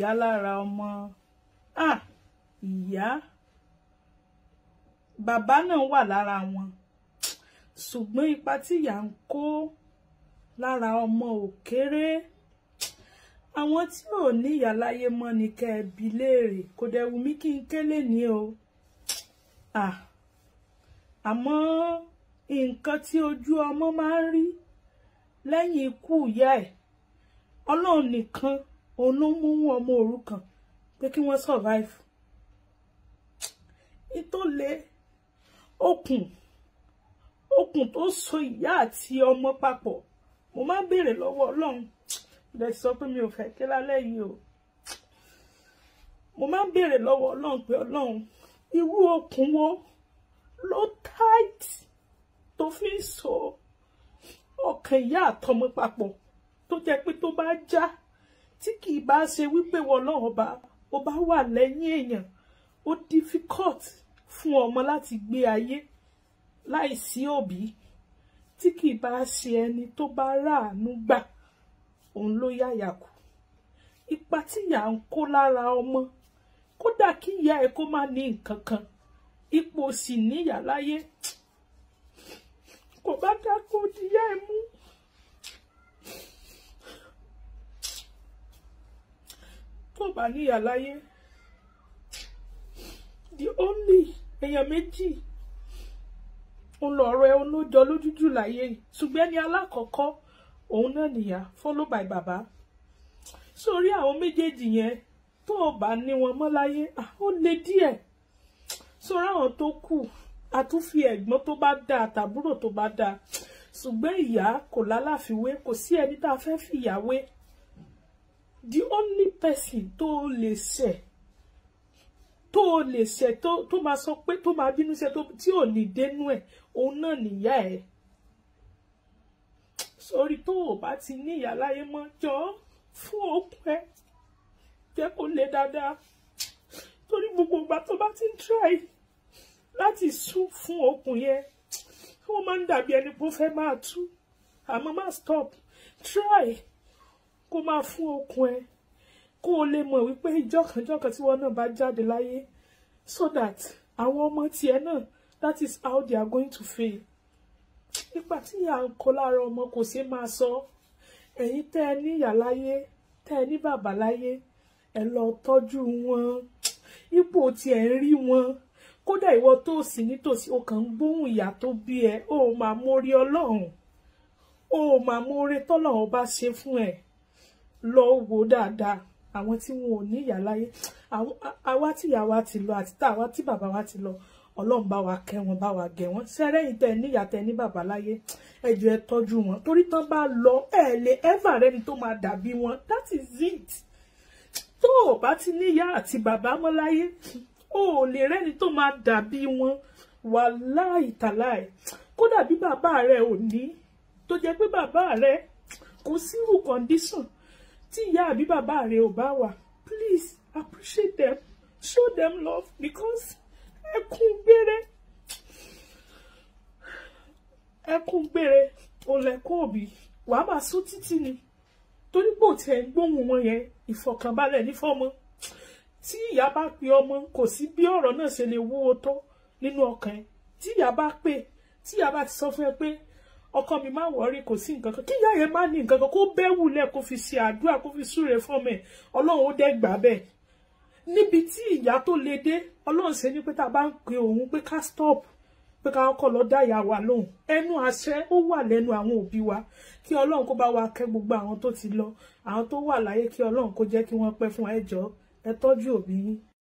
ìyá lára ọmọ ah ìyá bàbá náà wà lára wọn ṣùgbọ́n ipa tí ìyá ń kó lára ọmọ ò kéré àwọn tí ò ní ìyá láyé mọ́ ni kẹ́ ẹ bi léèrè kò dẹ̀ wù mí kí n kélé ní o ah àmọ́ nǹkan tí ojú ọmọ máa ń rí lẹ́yìn ikú ìyá ẹ̀ ọlọ́run nìkan òun ló mú ọmọ òrukàn pé kí wọ́n survive ìtòlé okùn okùn tó so ìyá àti ọmọ papọ̀ mo máa ń béèrè lọ́wọ́ ọlọ́run lè sọ pé mi ò fẹ́ ké lálẹ́ yìí o mo máa ń béèrè lọ́wọ́ ọlọ́run pé ọlọ́run irú okùn wo ló tight tó fi ń so ọkàn ìyá àtọmọ papọ̀ tó jẹ́ pé tó bá já tí kì í bá ṣe wípé wọn lọ́wọ́ bá ó bá wà lẹ́yìn èèyàn ó difficult fún ọmọ láti gbé ayé láìsí òbí tí kì í bá ṣe ẹni tó bá ráàánú gbà òun ló yáyà kù ipa tí ìyá ń kó lára ọmọ kódà kí ìyá ẹ kó má ní nǹkan kan ipò sì níyà láyé kò bá dá kó díyà ẹ mú. tó bá níyà láyé the only èèyàn méjì ń lọ ọ̀rọ̀ ẹ olójọ lójújù láyé ṣùgbọ́n ẹni alákọ̀ọ́kọ́ òun náà nìyá follow by bàbá sórí àwọn méjèèjì yẹn tó o bá ní wọn mọ́ láyé ó le díẹ̀ sórí àwọn tó kù àtúnfi ẹ̀gbọ́n tó bá dáa àtàbúrò tó bá dáa ṣùgbọ́n ìyá kò lálàfiwé kò sí ẹni tá a fẹ́ fìyàwé the only person tó lè ṣẹ̀ tó lè ṣẹ̀ tó tó máa sọ pé tó máa bínú ṣe tí ò ní dénú ẹ̀ òun náà nìyá ẹ̀ sórí tó o bá ti ní ìyá láyé mọ́ jọ fún òkun ẹ jẹ́ kó lè dáadáa torí gbogbo ìgbà tó bá ti ń try láti sún fún okùn yẹn wọ́n máa ń dàbí ẹni pé ó fẹ́ máa tú àmọ́ má stop try kó máa fún okùn ẹ kó o lè mọ̀ wípé ìjọkànjọkàn tí wọ́n náà bá jáde láyé so that àwọn ọmọ tiẹ̀ náà that is how they are going to feel nípa tí ìyá ń kó lára ọmọ kò ṣeé máa sọ ẹ̀yin tẹ́ ẹ ní ìyá láyé tẹ́ ẹ ní bàbá láyé ẹ lọ tọ́jú wọn ipò tí ẹ ń rí wọn kódà ìwọ tó sì nítòsí o kàn ń gbóhùn ìyá tó bí ẹ o ò máa mórí ọlọ́run o ò máa mórí tọ́lọ́run bá ṣe fún ẹ lọ wò dáadáa àwọn tí wọn ò ní ìyá láyé àwa tí ìyá wa ti lọ àti táwa tí bàbá wa ti lọ ọlọ́run bá wa kẹ́ wọn bá wa gẹ̀ wọ́n sẹ́rẹ́yìn tẹ níyà tẹ ní bàbá láyé ẹjọ́ ẹ tọ́jú wọn torí tán bá lọ ẹ lè ẹ́fà rẹni tó máa dàbí wọn that is it tó o bá ti níyà àti bàbá mọ́ láyé o ò lè rẹ́ni tó máa dàbí wọn wàláì tàláì kódà bí bàbá rẹ ò ní tó jẹ́ pé bàbá rẹ kò sírù condition tí ìyá àbí bàbá rẹ ò bá wà please appreciate them show them love because ẹkún gbére ẹkún gbére òlẹ̀kùn òbí wàá máa sún títí ni torí pò tí ẹ ń gbóhùn wọn yẹn ìfọ̀kànbalẹ̀ ní fọ́mọ tí ìyá bá pe ọmọ kò sí bí ọ̀rọ̀ náà ṣe lè wúwo tó nínú ọkàn ẹ tí ìyá bá pè tí ìyá bá ti sọ fún ẹ pé ọkọ mi má wọrí kò sí nǹkan kan kí ìyá yẹn má ní nǹkan kan kó bẹ́ wulẹ̀ kó fi ṣe àdúrà kó fi súre fọ́mọ ẹ ọlọ́run ó dẹ́ gbà bẹ́ẹ̀ níbi tí ìyá tó le dé ọlọ́run ṣe ní pé tá a bá ń pe òun pé ká stop pé ká kọ́ lọ dá ìyá wa lóhùn ẹnu àṣẹ ó wà lẹ́nu àwọn òbí wa kí ọlọ́run kó bá wa kẹ́ gbogbo àwọn tó ti lọ àwọn tó wà láyé kí ọlọ́run kó jẹ́ kí wọ́n pẹ́ fún ẹjọ́ ẹ tọ́jú òbí yín